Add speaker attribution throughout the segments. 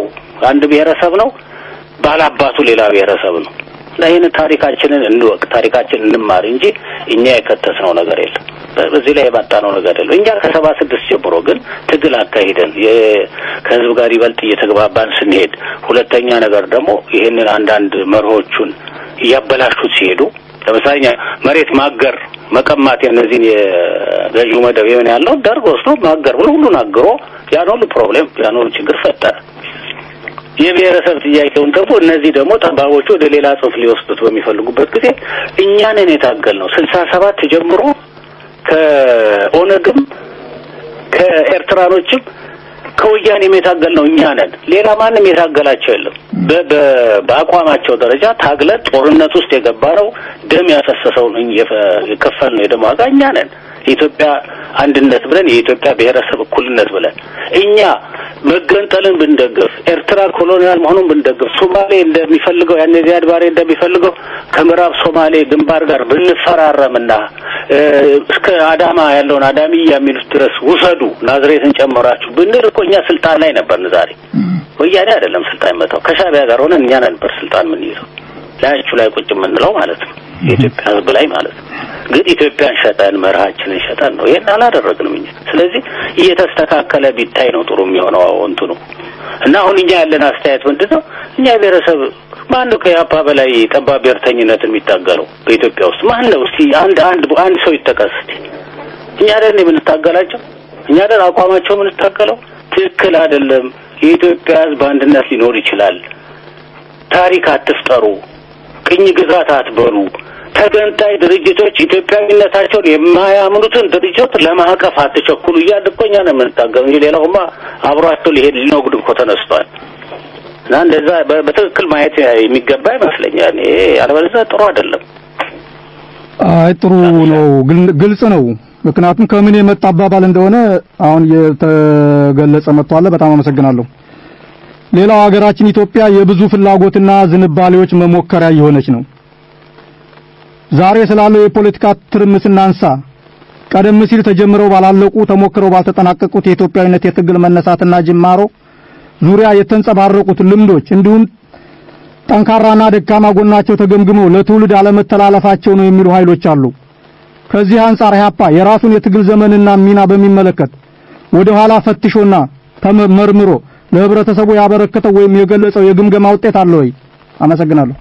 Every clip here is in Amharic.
Speaker 1: አንድ ብሔረሰብ ነው፣ ባላባቱ ሌላ ብሔረሰብ ነው። እና ይህን ታሪካችንን እንወቅ፣ ታሪካችንን እንማር እንጂ እኛ የከተትነው ነገር የለም። በዚህ ላይ የመጣነው ነገር የለም። እኛ ከሰባ ስድስት ጀምሮ ግን ትግል አካሂደን ከህዝብ ጋር ይበልጥ እየተግባባን ስንሄድ፣ ሁለተኛ ነገር ደግሞ ይህንን አንዳንድ መርሆቹን እያበላሹት ሲሄዱ ለምሳሌ መሬት ማገር መቀማት የእነዚህን የገዢው መደብ የሆነ ያለው ደርግ ወስዶ ማገር ብሎ ሁሉን አግሮ ያን ሁሉ ፕሮብሌም ያን ሁሉ ችግር ፈጠረ። የብሔረሰብ ጥያቄውን ደግሞ እነዚህ ደግሞ ጠባቦቹ ወደ ሌላ ጽንፍ ሊወስዱት በሚፈልጉበት ጊዜ እኛንን የታገል ነው ስልሳ ሰባት ጀምሮ ከኦነግም ከኤርትራኖችም ከወያኔም የታገል ነው እኛ ነን። ሌላ ማንም የታገላቸው የለም። በአቋማቸው ደረጃ ታግለን ጦርነት ውስጥ የገባ ነው ደም ያፈሰሰውን የከፈል ነው የደም ዋጋ እኛ ነን። የኢትዮጵያ አንድነት ብለን የኢትዮጵያ ብሔረሰብ እኩልነት ብለን እኛ መገንጠልን ብንደግፍ ኤርትራ ኮሎኒያል መሆኑን ብንደግፍ ሶማሌ እንደሚፈልገው ያን ዚያድ ባሬ እንደሚፈልገው ከምዕራብ ሶማሌ ግንባር ጋር ብንፈራረምና እስከ አዳማ ያለውን አዳሚያ የሚሉት ድረስ ውሰዱ ናዝሬትን ጨምራችሁ ብንል እኮ እኛ ስልጣን ላይ ነበርን። ዛሬ ወያኔ አይደለም ስልጣን መታው ከሻዕቢያ ጋር ሆነን እኛ ነበር ስልጣን የምንይዘው ላያችሁ ላይ ቁጭ የምንለው ማለት ነው። የኢትዮጵያ ሕዝብ ላይ ማለት ነው። ግን ኢትዮጵያን ሸጠን መርሃችንን ሸጠን ነው። ይሄን አላደረግንም እኛ። ስለዚህ እየተስተካከለ ቢታይ ነው ጥሩ የሚሆነው እንትኑ እና አሁን እኛ ያለን አስተያየት ምንድን ነው? እኛ ብሔረሰብ ማን ነው ከያፓ በላይ ጠባብ ብሔርተኝነትን የሚታገለው በኢትዮጵያ ውስጥ ማን ነው? እስቲ አንድ አንድ አንድ ሰው ይጠቀስ እስቲ። እኛ አይደል የምንታገላቸው? እኛ አይደል አቋማቸው የምንታገለው? ትክክል አይደለም። የኢትዮጵያ ሕዝብ አንድነት ሊኖር ይችላል። ታሪክ አትፍጠሩ፣ ቅኝ ግዛት አትበሉ። ተገንጣይ ድርጅቶች ኢትዮጵያዊነታቸውን የማያምኑትን ድርጅቶች ለማዕቀፍ አትቸኩሉ እያልን እኮ እኛ ነው የምንታገሉ እንጂ ሌላውማ አብሯቸው ሊሄድ ሊኖግድ እኮ ተነስቷል። እና እንደዛ በትክክል ማየት የሚገባ ይመስለኛል። ይሄ አለበለዚያ ጥሩ አይደለም።
Speaker 2: አይ ጥሩ ነው፣ ግልጽ ነው። ምክንያቱም ከምን የመጣ አባባል እንደሆነ አሁን የተገለጸ መጥቷል። በጣም አመሰግናለሁ። ሌላው ሀገራችን ኢትዮጵያ የብዙ ፍላጎትና ዝንባሌዎች መሞከሪያ የሆነች ነው። ዛሬ ስላለው የፖለቲካ ትርምስ እናንሳ። ቀደም ሲል ተጀምረው ባላለቁ ተሞክረው ባልተጠናቀቁት የኢትዮጵያዊነት የትግል መነሳትና ጅማሮ ዙሪያ የተንጸባረቁት ልምዶች እንዲሁም ጠንካራና ደካማ ጎናቸው ተገምግመው ለትውልድ አለመተላለፋቸው ነው የሚሉ ኃይሎች አሉ። ከዚህ አንጻር ኢህአፓ የራሱን የትግል ዘመንና ሚና በሚመለከት ወደ ኋላ ፈትሾና ተመርምሮ ለህብረተሰቡ ያበረከተው ወይም የገለጸው የግምገማ ውጤት አለ ወይ? አመሰግናለሁ።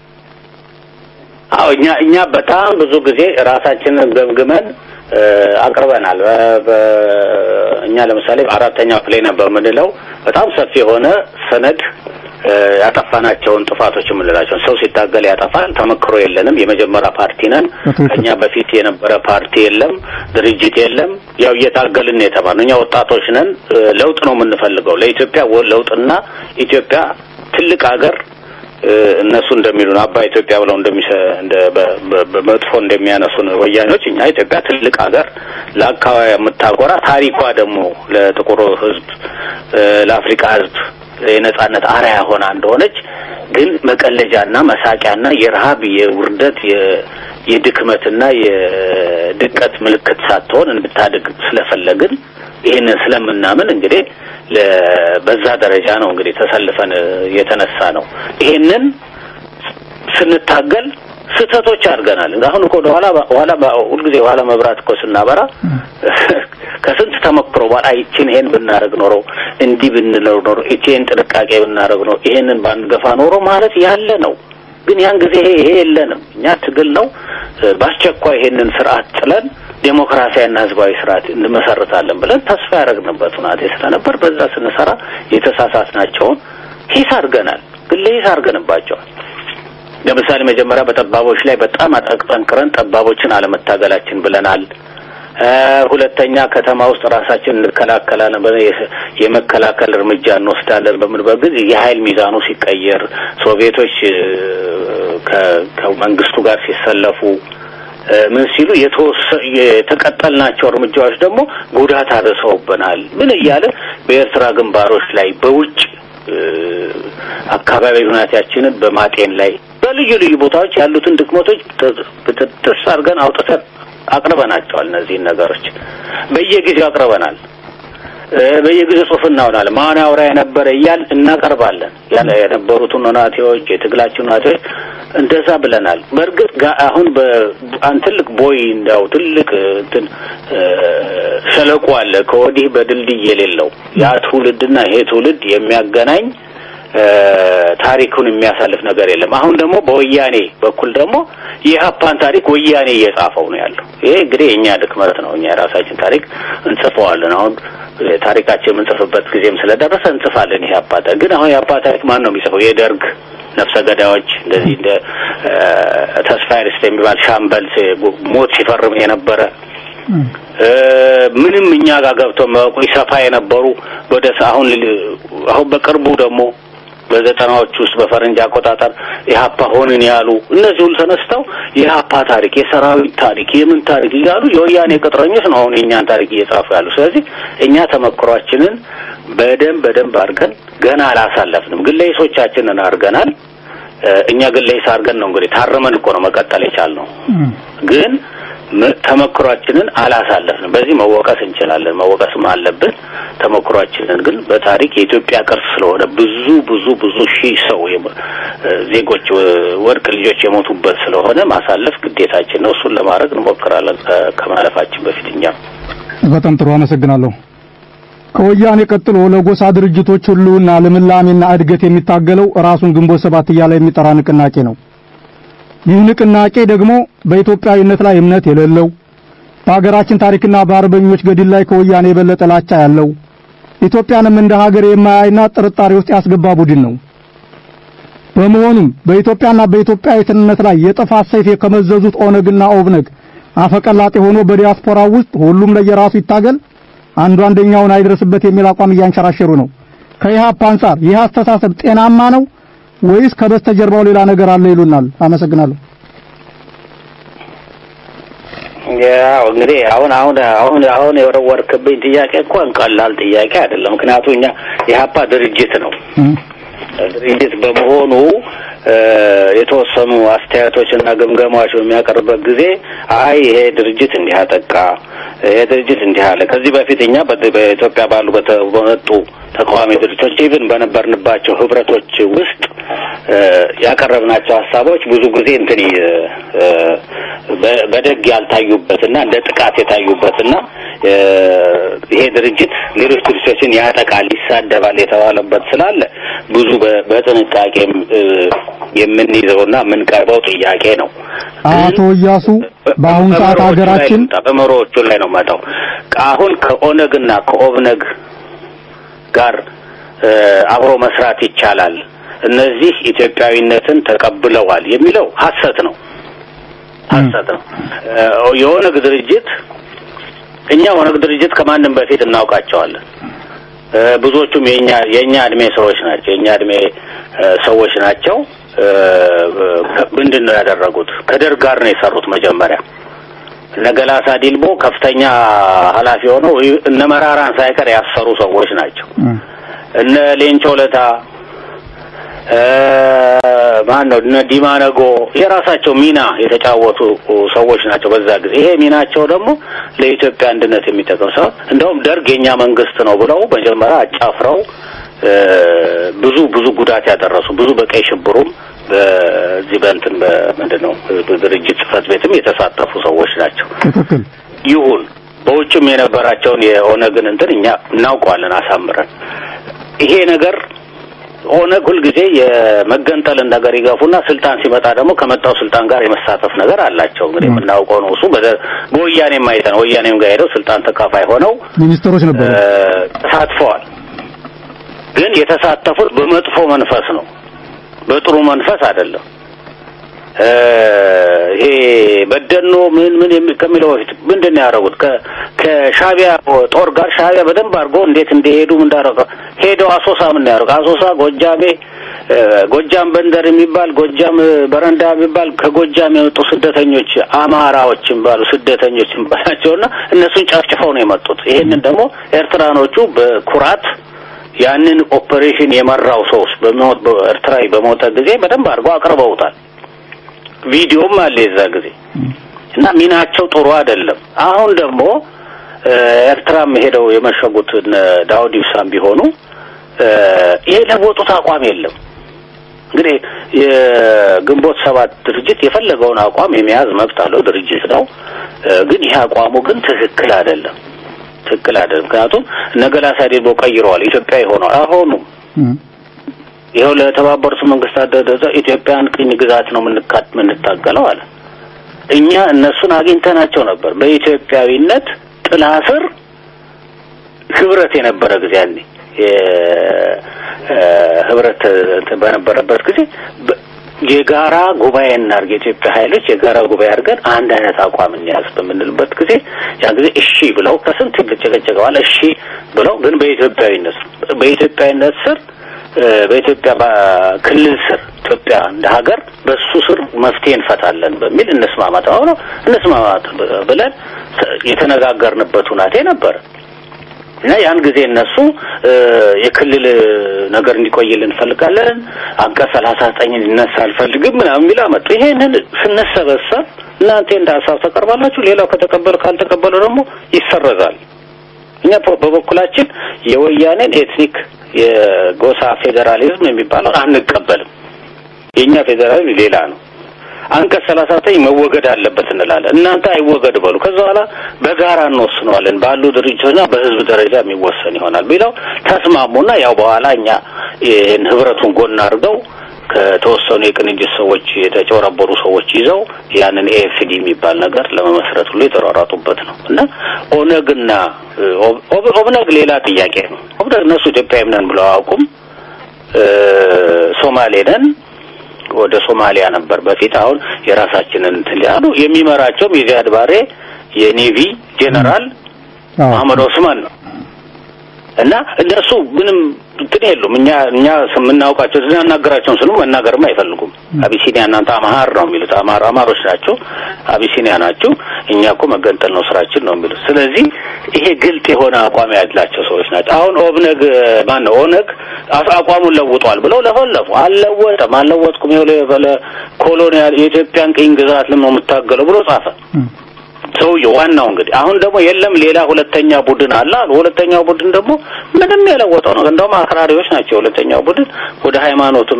Speaker 1: አዎ እኛ እኛ በጣም ብዙ ጊዜ ራሳችንን ገምግመን አቅርበናል። እኛ ለምሳሌ አራተኛው ፕሌይ ነበር የምንለው በጣም ሰፊ የሆነ ሰነድ ያጠፋናቸውን ጥፋቶች የምንላቸውን ሰው ሲታገል ያጠፋል። ተመክሮ የለንም። የመጀመሪያ ፓርቲ ነን። ከኛ በፊት የነበረ ፓርቲ የለም፣ ድርጅት የለም። ያው እየታገልን የተባልነው እኛ ወጣቶች ነን። ለውጥ ነው የምንፈልገው ለኢትዮጵያ ለውጥና ኢትዮጵያ ትልቅ ሀገር እነሱ እንደሚሉን አባ ኢትዮጵያ ብለው እንደሚሰ እንደ በመጥፎ እንደሚያነሱን ወያኔዎች እኛ ኢትዮጵያ ትልቅ ሀገር ለአካባቢ የምታጎራ ታሪኳ ደግሞ ለጥቁሩ ሕዝብ ለአፍሪካ ሕዝብ የነጻነት አርያ ሆና እንደሆነች ግን መቀለጃና መሳቂያና የረሀብ የውርደት የድክመትና የድቀት ምልክት ሳትሆን እንድታድግ ስለፈለግን ይህንን ስለምናምን እንግዲህ በዛ ደረጃ ነው እንግዲህ ተሰልፈን የተነሳ ነው። ይሄንን ስንታገል ስህተቶች አድርገናል። አሁን እኮ ወደ ኋላ ኋላ ሁልጊዜ ኋላ መብራት እኮ ስናበራ ከስንት ተሞክሮ በኋላ ይችን ይሄን ብናደርግ ኖሮ እንዲህ ብንለው ኖሮ ይችን ጥንቃቄ ብናደርግ ኖሮ ይሄንን ባንገፋ ኖሮ ማለት ያለ ነው። ግን ያን ጊዜ ይሄ የለንም። እኛ ትግል ነው በአስቸኳይ ይሄንን ስርዓት ጥለን ዴሞክራሲያዊና ህዝባዊ ስርዓት እንመሰርታለን ብለን ተስፋ ያደረግንበት ሁናቴ ስለነበር በዛ ስንሰራ የተሳሳትናቸውን ሂስ አድርገናል፣ ግን ለሂስ አድርገንባቸዋል። ለምሳሌ መጀመሪያ በጠባቦች ላይ በጣም አጠንክረን ጠባቦችን አለመታገላችን ብለናል። ሁለተኛ ከተማ ውስጥ ራሳችን እንከላከላለን ብለን የመከላከል እርምጃ እንወስዳለን በምንበት ጊዜ የሀይል ሚዛኑ ሲቀየር ሶቪየቶች ከመንግስቱ ጋር ሲሰለፉ ምን ሲሉ የተቀጠልናቸው እርምጃዎች ደግሞ ጉዳት አድርሰውብናል። ምን እያለ በኤርትራ ግንባሮች ላይ በውጭ አካባቢ ሁኔታችንን በማጤን ላይ በልዩ ልዩ ቦታዎች ያሉትን ድክመቶች ጥስ አድርገን አውጥተን አቅርበናቸዋል። እነዚህን ነገሮች በየጊዜው አቅርበናል። በየጊዜው ጽሁፍ እናሆናለን። ማን ያውራ የነበረ እያል እናቀርባለን። ያለ የነበሩትን ናቴዎች የትግላችን ናቴዎች እንደዛ ብለናል። በእርግጥ አሁን በአን ትልቅ ቦይ እንዳው ትልቅ እንትን ሸለቆ አለ ከወዲህ በድልድይ የሌለው ያ ትውልድና ይሄ ትውልድ የሚያገናኝ ታሪኩን የሚያሳልፍ ነገር የለም። አሁን ደግሞ በወያኔ በኩል ደግሞ የኢህአፓን ታሪክ ወያኔ እየጻፈው ነው ያለው። ይሄ እንግዲህ የእኛ ድክመት ነው። እኛ የራሳችን ታሪክ እንጽፈዋለን። አሁን ታሪካችን የምንጽፍበት ጊዜም ስለደረሰ እንጽፋለን። የኢህአፓ ታሪክ ግን አሁን የኢህአፓ ታሪክ ማን ነው የሚጽፈው? የደርግ ነፍሰ ገዳዮች እንደዚህ እንደ ተስፋዬ ደስታ የሚባል ሻምበል ሞት ሲፈርም የነበረ ምንም እኛ ጋር ገብተው መቁ ሰፋ የነበሩ ወደ አሁን አሁን በቅርቡ ደግሞ በዘጠናዎች ውስጥ በፈረንጅ አቆጣጠር ኢህአፓ ሆንን ያሉ እነዚህ ሁሉ ተነስተው የኢህአፓ ታሪክ፣ የሰራዊት ታሪክ፣ የምን ታሪክ እያሉ የወያኔ ቅጥረኞች ነው አሁን የእኛን ታሪክ እየጻፉ ያሉ። ስለዚህ እኛ ተመክሯችንን በደንብ በደንብ አድርገን ገና አላሳለፍንም። ግለይሶቻችንን አድርገናል። እኛ ግለይስ አድርገን ነው እንግዲህ ታርመን እኮ ነው መቀጠል የቻልነው ግን ተመክሯችንን አላሳለፍንም። በዚህ መወቀስ እንችላለን፣ መወቀስም አለብን። ተመክሯችንን ግን በታሪክ የኢትዮጵያ ቅርስ ስለሆነ ብዙ ብዙ ብዙ ሺህ ሰው ዜጎች ወርቅ ልጆች የሞቱበት ስለሆነ ማሳለፍ ግዴታችን ነው። እሱን ለማድረግ እንሞክራለን ከማለፋችን በፊት እኛ
Speaker 2: በጣም ጥሩ አመሰግናለሁ። ከወያኔ ቀጥሎ ለጎሳ ድርጅቶች ሁሉና ልምላሜና እድገት የሚታገለው ራሱን ግንቦት ሰባት እያለ የሚጠራ ንቅናቄ ነው። ይህ ንቅናቄ ደግሞ በኢትዮጵያዊነት ላይ እምነት የሌለው በሀገራችን ታሪክና በአርበኞች ገድል ላይ ከወያኔ የበለጠ ላቻ ያለው ኢትዮጵያንም እንደ ሀገር የማያይና ጥርጣሬ ውስጥ ያስገባ ቡድን ነው። በመሆኑም በኢትዮጵያና በኢትዮጵያዊነት ላይ የጥፋት ሰይፍ የከመዘዙት ኦነግና ኦብነግ አፈቀላጤ ሆኖ በዲያስፖራው ውስጥ ሁሉም ለየራሱ ይታገል፣ አንዱ አንደኛውን አይድረስበት የሚል አቋም እያንሸራሸሩ ነው። ከኢህአፓ አንጻር ይህ አስተሳሰብ ጤናማ ነው ወይስ ከበስተጀርባው ሌላ ነገር አለ ይሉናል። አመሰግናለሁ።
Speaker 1: ያው እንግዲህ አሁን አሁን አሁን አሁን የወረወርክብኝ ጥያቄ እንኳን ቀላል ጥያቄ አይደለም። ምክንያቱም እኛ የሀፓ ድርጅት ነው። ድርጅት በመሆኑ የተወሰኑ አስተያየቶችና ግምገማዎች በሚያቀርብበት ጊዜ አይ ይሄ ድርጅት እንዲህ አጠቃ፣ ይሄ ድርጅት እንዲህ አለ። ከዚህ በፊት እኛ በኢትዮጵያ ባሉ በመጡ ተቃዋሚ ድርጅቶች ኢቭን በነበርንባቸው ህብረቶች ውስጥ ያቀረብናቸው ሀሳቦች ብዙ ጊዜ እንትን በደግ ያልታዩበትና እንደ ጥቃት የታዩበትና ይሄ ድርጅት ሌሎች ድርጅቶችን ያጠቃል፣ ይሳደባል የተባለበት ስላለ ብዙ በጥንቃቄ የምንይዘውና የምንቀርበው ጥያቄ ነው።
Speaker 2: አቶ እያሱ በአሁኑ ሰዓት ሀገራችን
Speaker 1: በመሮዎቹ ላይ ነው መጣው አሁን ከኦነግና ከኦብነግ ጋር አብሮ መስራት ይቻላል፣ እነዚህ ኢትዮጵያዊነትን ተቀብለዋል የሚለው ሀሰት ነው። ሀሰት ነው። የኦነግ ድርጅት እኛ ኦነግ ድርጅት ከማንም በፊት እናውቃቸዋለን። ብዙዎቹም የኛ የኛ እድሜ ሰዎች ናቸው። የኛ እድሜ ሰዎች ናቸው። ምንድን ነው ያደረጉት? ከደርግ ጋር ነው የሰሩት መጀመሪያ እነ ገላሳ ዲልቦ ከፍተኛ ኃላፊ ሆነው እነ መራራን ሳይቀር ያሰሩ ሰዎች ናቸው። እነ ሌንጮ ለታ ማን ነው እነ ዲማነጎ የራሳቸው ሚና የተጫወቱ ሰዎች ናቸው በዛ ጊዜ። ይሄ ሚናቸው ደግሞ ለኢትዮጵያ አንድነት የሚጠቅም ሰው እንደውም ደርግ የኛ መንግስት ነው ብለው መጀመሪያ አጫፍረው ብዙ ብዙ ጉዳት ያደረሱ ብዙ በቀይ ሽብሩም በዚህ በእንትን በምንድን ነው ድርጅት ጽህፈት ቤትም የተሳተፉ ሰዎች ናቸው።
Speaker 2: ትክክል
Speaker 1: ይሁን በውጭም የነበራቸውን የኦነግን እንትን እኛ እናውቀዋለን አሳምረን። ይሄ ነገር ኦነግ ሁልጊዜ የመገንጠልን ነገር ይገፉና ስልጣን ሲመጣ ደግሞ ከመጣው ስልጣን ጋር የመሳተፍ ነገር አላቸው። እንግዲህ የምናውቀው ነው። እሱ በወያኔም አይተን ወያኔም ጋር ሄደው ስልጣን ተካፋይ ሆነው
Speaker 2: ሚኒስትሮች ነበሩ
Speaker 1: ተሳትፈዋል። ግን የተሳተፉት በመጥፎ መንፈስ ነው፣ በጥሩ መንፈስ አይደለም። ይሄ በደኖ ምን ምን ከሚለው በፊት ምንድን ነው ያደረጉት? ከሻቢያ ጦር ጋር ሻቢያ በደንብ አድርጎ እንዴት እንደሄዱ ምን እንዳደረገ ሄደው አሶሳ ምን ነው ያደረገው? አሶሳ ጎጃሜ ጎጃም በንደር የሚባል ጎጃም በረንዳ የሚባል ከጎጃም የመጡ ስደተኞች አማራዎች የሚባሉ ስደተኞች የሚባላቸውና እነሱን ጨፍጭፈው ነው የመጡት። ይሄንን ደግሞ ኤርትራኖቹ በኩራት ያንን ኦፕሬሽን የመራው ሰውስ በሞት ኤርትራዊ በሞተ ጊዜ በደንብ አድርገው አቅርበውታል። ቪዲዮም አለ የዛ ጊዜ እና ሚናቸው ጥሩ አይደለም። አሁን ደግሞ ኤርትራም ሄደው የመሸጉት ዳውድ ኢብሳም ቢሆኑ ይሄ ለወጡት አቋም የለም። እንግዲህ የግንቦት ሰባት ድርጅት የፈለገውን አቋም የመያዝ መብት አለው፣ ድርጅት ነው። ግን ይሄ አቋሙ ግን ትክክል አይደለም፣ ትክክል አይደለም። ምክንያቱም ነገላሳ ዴቦ ቀይረዋል፣ ኢትዮጵያ ሆነዋል። አሁኑም ይኸው ለተባበሩት መንግስታት ደረጃ ኢትዮጵያን ቅኝ ግዛት ነው የምንታገለው አለ። እኛ እነሱን አግኝተናቸው ነበር በኢትዮጵያዊነት ጥላ ስር ህብረት የነበረ ጊዜ ያኔ ህብረት በነበረበት ጊዜ የጋራ ጉባኤ እናድርግ፣ የኢትዮጵያ ኃይሎች የጋራ ጉባኤ አድርገን አንድ አይነት አቋም እንያዝ በምንልበት ጊዜ ያ ጊዜ እሺ ብለው ከስንት ጨቀጨቀ በኋላ እሺ ብለው ግን በኢትዮጵያዊነት በኢትዮጵያዊነት ስር በኢትዮጵያ ክልል ስር ኢትዮጵያ እንደ ሀገር በሱ ስር መፍትሄ እንፈታለን በሚል እንስማማት አሁን እንስማማት ብለን የተነጋገርንበት ሁናቴ ነበረ እና ያን ጊዜ እነሱ የክልል ነገር እንዲቆይልን እንፈልጋለን፣ አንቀጽ ሰላሳ ዘጠኝ እንዲነሳ አልፈልግም ምናምን የሚል አመጡ። ይሄንን ስንሰበሰብ እናንተ እንደ ሀሳብ ተቀርባላችሁ፣ ሌላው ከተቀበለ ካልተቀበለ ደግሞ ይሰረዛል። እኛ በበኩላችን የወያኔን ኤትኒክ የጎሳ ፌዴራሊዝም የሚባለው አንቀበልም። የእኛ ፌዴራሊዝም ሌላ ነው። አንቀጽ ሰላሳ ዘጠኝ መወገድ አለበት እንላለን። እናንተ አይወገድ በሉ። ከዛ በኋላ በጋራ እንወስነዋለን ባሉ ድርጅቶችና በህዝብ ደረጃ የሚወሰን ይሆናል ቢለው ተስማሙና ያው በኋላ እኛ ይህን ህብረቱን ጎን አድርገው ከተወሰኑ የቅንጅት ሰዎች የተጨረበሩ ሰዎች ይዘው ያንን ኤኤፍዲ የሚባል ነገር ለመመስረት ሁሉ የተሯሯጡበት ነው እና ኦነግና ኦብነግ ሌላ ጥያቄ ነው። ኦብነግ እነሱ ኢትዮጵያዊ ነን ብለው አያውቁም። ሶማሌ ነን ወደ ሶማሊያ ነበር በፊት። አሁን የራሳችንን እንትን ያሉ የሚመራቸውም የዚያድ ባሬ የኔቪ ጄኔራል መሐመድ ኦስማን ነው እና እነሱ ምንም እንትን የሉም። እኛ እኛ የምናውቃቸው ስናናገራቸውን ስሉ መናገርም አይፈልጉም። አቢሲኒያ እናንተ አማሃር ነው የሚሉት። አማር አማሮች ናቸው፣ አቢሲኒያ ናቸው። እኛ እኮ መገንጠል ነው ስራችን ነው የሚሉት። ስለዚህ ይሄ ግልጥ የሆነ አቋም ያላቸው ሰዎች ናቸው። አሁን ኦብነግ ማን ነው ኦነግ አቋሙን ለውጧል ብለው ለፈለፉ። አልለወጠም፣ አልለወጥኩም ይኸው ኮሎኒያል የኢትዮጵያን ቅኝ ግዛት ነው የምታገለው ብሎ ጻፈ። ሰውየው ዋናው እንግዲህ አሁን ደግሞ የለም ሌላ ሁለተኛ ቡድን አለ አሉ። ሁለተኛው ቡድን ደግሞ ምንም የለወጠው ነው። እንደውም አክራሪዎች ናቸው። ሁለተኛው ቡድን ወደ ሃይማኖትም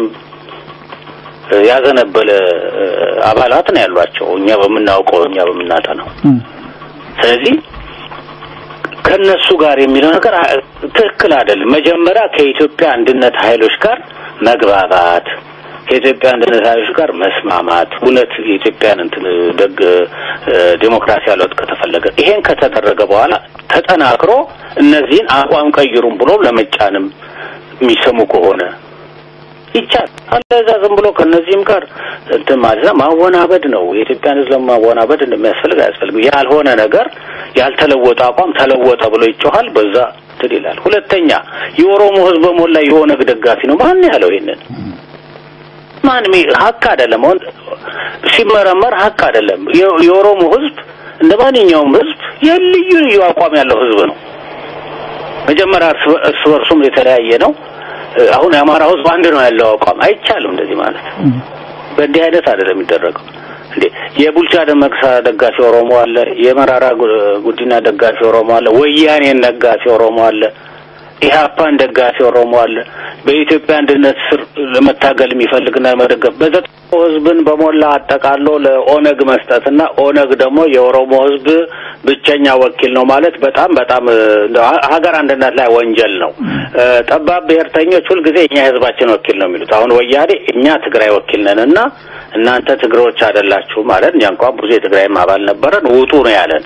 Speaker 1: ያዘነበለ አባላት ነው ያሏቸው እኛ በምናውቀው እኛ በምናጠናው። ስለዚህ ከነሱ ጋር የሚለው ነገር ትክክል አይደለም። መጀመሪያ ከኢትዮጵያ አንድነት ኃይሎች ጋር መግባባት ከኢትዮጵያ አንድነት ኃይሎች ጋር መስማማት እውነት የኢትዮጵያን እንትን ደግ ዴሞክራሲያዊ ለውጥ ከተፈለገ ይሄን ከተደረገ በኋላ ተጠናክሮ እነዚህን አቋም ቀይሩም ብሎ ለመጫንም የሚሰሙ ከሆነ ይቻል አለዛ ዝም ብሎ ከነዚህም ጋር እንትን ማለት ነው ማወናበድ ነው። የኢትዮጵያን ሕዝብ ለማወናበድ እንደሚያስፈልግ አያስፈልግም። ያልሆነ ነገር ያልተለወጠ አቋም ተለወጠ ብሎ ይጮሃል። በዛ እንትን ይላል። ሁለተኛ የኦሮሞ ሕዝብ በሞላ የኦነግ ደጋፊ ነው። ማን ያለው ይሄንን? ማንም ሀቅ አይደለም። አሁን ሲመረመር ሀቅ አይደለም። የኦሮሞ ህዝብ እንደ ማንኛውም ህዝብ የልዩ ልዩ አቋም ያለው ህዝብ ነው። መጀመሪያ እርስ በርሱም የተለያየ ነው። አሁን የአማራ ህዝብ አንድ ነው ያለው አቋም አይቻልም። እንደዚህ ማለት በእንዲህ አይነት አይደለም የሚደረገው። እንዴ የቡልቻ ደመቅሳ ደጋፊ ኦሮሞ አለ፣ የመራራ ጉዲና ደጋፊ ኦሮሞ አለ፣ ወያኔን ደጋፊ ኦሮሞ አለ ኢህአፓን ደጋፊ ኦሮሞ አለ። በኢትዮጵያ አንድነት ስር ለመታገል የሚፈልግና ለመደገፍ በዘጠው ህዝብን በሞላ አጠቃሎ ለኦነግ መስጠትና ኦነግ ደግሞ የኦሮሞ ህዝብ ብቸኛ ወኪል ነው ማለት በጣም በጣም ሀገር አንድነት ላይ ወንጀል ነው። ጠባብ ብሔርተኞች ሁልጊዜ እኛ የህዝባችን ወኪል ነው የሚሉት። አሁን ወያኔ እኛ ትግራይ ወኪል ነን እና እናንተ ትግሬዎች አይደላችሁ ማለት እኛ እንኳን ብዙ የትግራይም አባል ነበረን ውጡ ነው ያለን።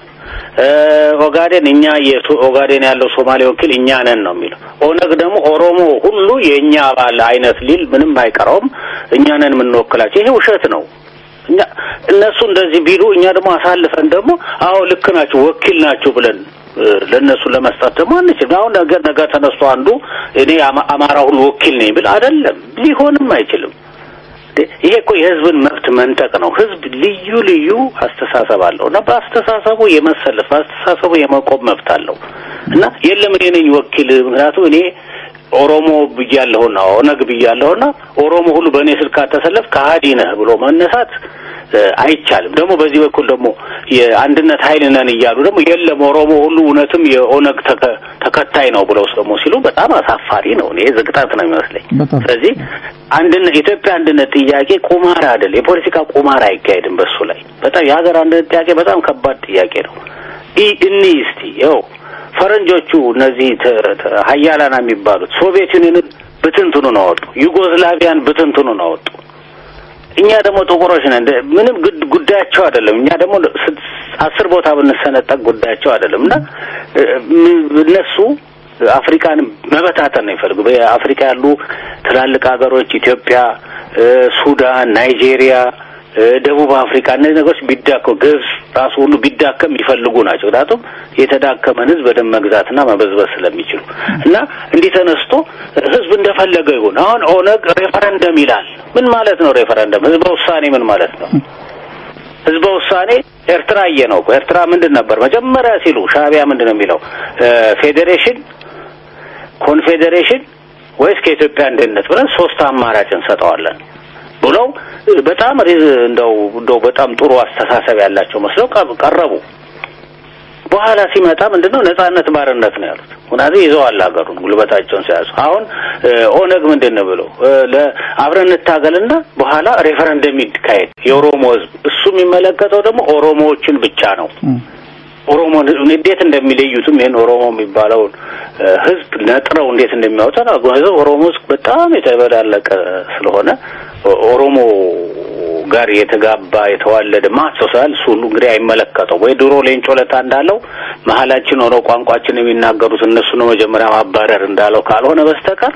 Speaker 1: ኦጋዴን እኛ ኦጋዴን ያለው ሶማሌ ወኪል እኛ ነን ነው የሚለው። ኦነግ ደግሞ ኦሮሞ ሁሉ የእኛ አባል አይነት ሊል ምንም አይቀረውም። እኛ ነን የምንወክላቸው። ይሄ ውሸት ነው። እኛ እነሱ እንደዚህ ቢሉ እኛ ደግሞ አሳልፈን ደግሞ አዎ ልክ ናችሁ ወኪል ናችሁ ብለን ለእነሱ ለመስጠት ደግሞ አንችልም። አሁን ነገር ነገር ተነስቶ አንዱ እኔ አማራ ሁሉ ወኪል ነኝ ብል አይደለም፣ ሊሆንም አይችልም። ይሄ እኮ የህዝብን መብት መንጠቅ ነው። ህዝብ ልዩ ልዩ አስተሳሰብ አለው እና በአስተሳሰቡ የመሰለፍ በአስተሳሰቡ የመቆም መብት አለው እና የለም እኔ ነኝ ወኪል ምክንያቱም እኔ ኦሮሞ ብያለሁና ኦነግ ብያለሁና ኦሮሞ ሁሉ በእኔ ስልክ አተሰለፍ ከሀዲ ነህ ብሎ መነሳት አይቻልም። ደግሞ በዚህ በኩል ደግሞ የአንድነት ኃይል ነን እያሉ ደግሞ የለም ኦሮሞ ሁሉ እውነትም የኦነግ ተከታይ ነው ብለው ደግሞ ሲሉ በጣም አሳፋሪ ነው። እኔ ዝቅጠት ነው የሚመስለኝ። ስለዚህ አንድነት ኢትዮጵያ አንድነት ጥያቄ ቁማር አይደል፣ የፖለቲካ ቁማር አይካሄድም በሱ ላይ በጣም የሀገር አንድነት ጥያቄ በጣም ከባድ ጥያቄ ነው። እኒ እስቲ ይኸው ፈረንጆቹ እነዚህ ሀያላና የሚባሉት ሶቪየት ዩኒየንን ብትንትኑን አወጡ፣ ዩጎዝላቪያን ብትንትኑን አወጡ። እኛ ደግሞ ጥቁሮች ነን። ምንም ጉዳያቸው አይደለም። እኛ ደግሞ አስር ቦታ ብንሰነጠቅ ጉዳያቸው አይደለም እና እነሱ አፍሪካን መበታተን ነው ይፈልጉ። በአፍሪካ ያሉ ትላልቅ ሀገሮች ኢትዮጵያ፣ ሱዳን፣ ናይጄሪያ፣ ደቡብ አፍሪካ እነዚህ ነገሮች ቢዳከሙ ግብጽ ራሱ ሁሉ ቢዳከም የሚፈልጉ ናቸው። ምክንያቱም የተዳከመን ህዝብ በደም መግዛትና መበዝበዝ ስለሚችሉ እና እንዲህ ተነስቶ ህዝብ እንደፈለገው ይሁን። አሁን ኦነግ ሬፈረንደም ይላል። ምን ማለት ነው ሬፈረንደም? ህዝበ ውሳኔ ምን ማለት ነው? ህዝበ ውሳኔ ኤርትራ እየ ነው። ኤርትራ ምንድን ነበር መጀመሪያ ሲሉ ሻዕቢያ ምንድን ነው የሚለው ፌዴሬሽን፣ ኮንፌዴሬሽን ወይስ ከኢትዮጵያ አንድነት ብለን ሶስት አማራጭ እንሰጠዋለን ብለው በጣም እንደው እንደው በጣም ጥሩ አስተሳሰብ ያላቸው መስለው ቀረቡ። በኋላ ሲመጣ ምንድነው ነጻነት ባርነት ነው ያሉት። ምክንያቱም ይዘዋል ሀገሩን ጉልበታቸውን ሲያዙ። አሁን ኦነግ ምንድን ነው ብለው አብረን እንታገልና በኋላ ሬፈረንደም ይካሄድ የኦሮሞ ህዝብ እሱ የሚመለከተው ደግሞ ኦሮሞዎችን ብቻ ነው። ኦሮሞ እንዴት እንደሚለዩትም ይህን ኦሮሞ የሚባለውን ህዝብ ነጥረው እንዴት እንደሚያወጣ ኦሮሞ ህዝብ በጣም የተበላለቀ ስለሆነ ኦሮሞ ጋር የተጋባ የተዋለደ ማሰው ስላል እሱ ሁሉ እንግዲህ አይመለከተው ወይ ድሮ ሌንጮ ለታ እንዳለው መሀላችን ሆነው ቋንቋችን የሚናገሩት እነሱ ነው መጀመሪያ ማባረር እንዳለው ካልሆነ በስተቀር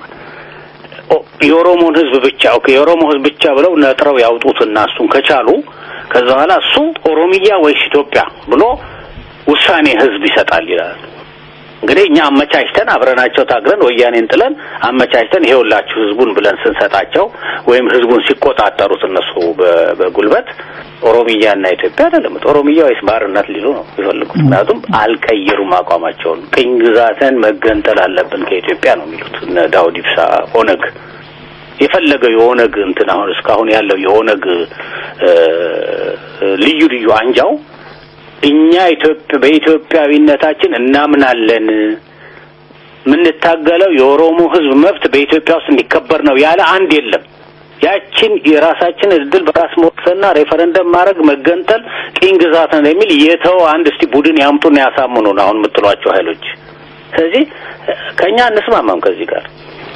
Speaker 1: የኦሮሞን ህዝብ ብቻ ኦኬ የኦሮሞ ህዝብ ብቻ ብለው ነጥረው ያውጡትና እሱን ከቻሉ ከዛ በኋላ እሱ ኦሮሚያ ወይስ ኢትዮጵያ ብሎ ውሳኔ ህዝብ ይሰጣል ይላል። እንግዲህ እኛ አመቻችተን አብረናቸው ታግለን ወያኔን ጥለን አመቻችተን ይሄውላችሁ ህዝቡን ብለን ስንሰጣቸው ወይም ህዝቡን ሲቆጣጠሩት እነሱ በጉልበት ኦሮሚያና ኢትዮጵያ አይደለም ኦሮሚያ ወይስ ባርነት ሊሉ ነው የሚፈልጉት። ምክንያቱም አልቀየሩም አቋማቸውን። ቅኝ ግዛትን መገንጠል አለብን ከኢትዮጵያ ነው የሚሉት እነ ዳውድ ኢብሳ ኦነግ የፈለገው የኦነግ እንትን አሁን እስካሁን ያለው የኦነግ ልዩ ልዩ አንጃው እኛ ኢትዮጵያ በኢትዮጵያዊነታችን እናምናለን የምንታገለው የኦሮሞ ህዝብ መብት በኢትዮጵያ ውስጥ እንዲከበር ነው ያለ አንድ የለም። ያችን የራሳችን እድል በራስ መወሰንና ሬፈረንደም ማድረግ መገንጠል ቅኝ ግዛት ነው የሚል የተው አንድ እስቲ ቡድን ያምጡና ያሳምኑን አሁን የምትሏቸው ኃይሎች። ስለዚህ ከእኛ እንስማማም ከዚህ ጋር።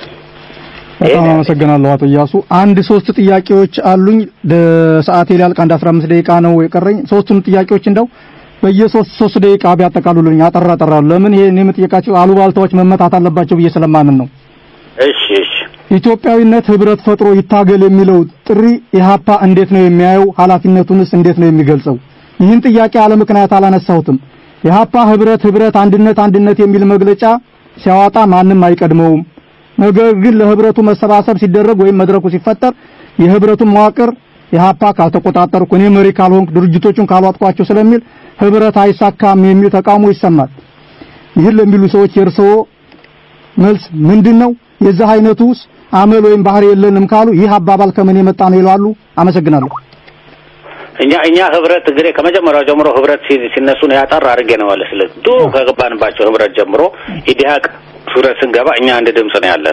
Speaker 2: በጣም አመሰግናለሁ አቶ እያሱ። አንድ ሶስት ጥያቄዎች አሉኝ። ሰዓቴ ሊያልቅ አንድ 15 ደቂቃ ነው የቀረኝ። ሶስቱን ጥያቄዎች እንደው በየሶስት ሶስት ደቂቃ ቢያጠቃሉልኝ አጠራ አጠራ። ለምን ይሄ እኔ የምጠይቃቸው አሉባልታዎች መመታት አለባቸው ብዬ ስለማምን ነው።
Speaker 1: እሺ እሺ።
Speaker 2: ኢትዮጵያዊነት ህብረት ፈጥሮ ይታገል የሚለው ጥሪ ኢህአፓ እንዴት ነው የሚያየው? ኃላፊነቱንስ እንዴት ነው የሚገልጸው? ይህን ጥያቄ አለ ምክንያት አላነሳሁትም። ኢህአፓ ህብረት ህብረት አንድነት አንድነት የሚል መግለጫ ሲያወጣ ማንም አይቀድመውም። ነገር ግን ለህብረቱ መሰባሰብ ሲደረግ ወይም መድረኩ ሲፈጠር የህብረቱን መዋቅር ኢህአፓ ካልተቆጣጠርኩ እኔ መሪ ካልሆንኩ ድርጅቶቹን ካልዋጥኳቸው ስለሚል ህብረት አይሳካም የሚል ተቃውሞ ይሰማል። ይህን ለሚሉ ሰዎች የእርስዎ መልስ ምንድን ነው? የዚህ አይነቱስ አመል ወይም ባህሪ የለንም ካሉ ይህ አባባል ከምን የመጣ ነው ይላሉ? አመሰግናለሁ።
Speaker 1: እኛ እኛ ህብረት እንግዲህ ከመጀመሪያው ጀምሮ ህብረት ሲነሱ ነው ያጠር አድርጌ ነው ማለት ስለ ድሮ ከገባንባቸው ህብረት ጀምሮ ኢዲሃቅ ህብረት ስንገባ እኛ አንድ ድምጽ ነው ያለን።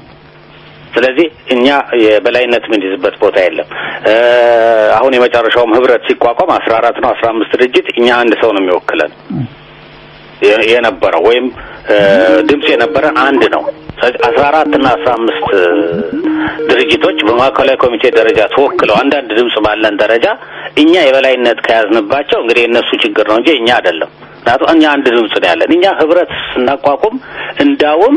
Speaker 1: ስለዚህ እኛ የበላይነት የምንይዝበት ቦታ የለም። አሁን የመጨረሻውም ህብረት ሲቋቋም አስራ አራት ነው አስራ አምስት ድርጅት እኛ አንድ ሰው ነው የሚወክለን የነበረው ወይም ድምጽ የነበረን አንድ ነው። አስራ አራት እና አስራ አምስት ድርጅቶች በማዕከላዊ ኮሚቴ ደረጃ ተወክለው አንዳንድ ድምጽ ባለን ደረጃ እኛ የበላይነት ከያዝንባቸው እንግዲህ የእነሱ ችግር ነው እንጂ እኛ አይደለም። ምክንያቱም እኛ አንድ ድምጽ ነው ያለን። እኛ ህብረት ስናቋቁም እንዳውም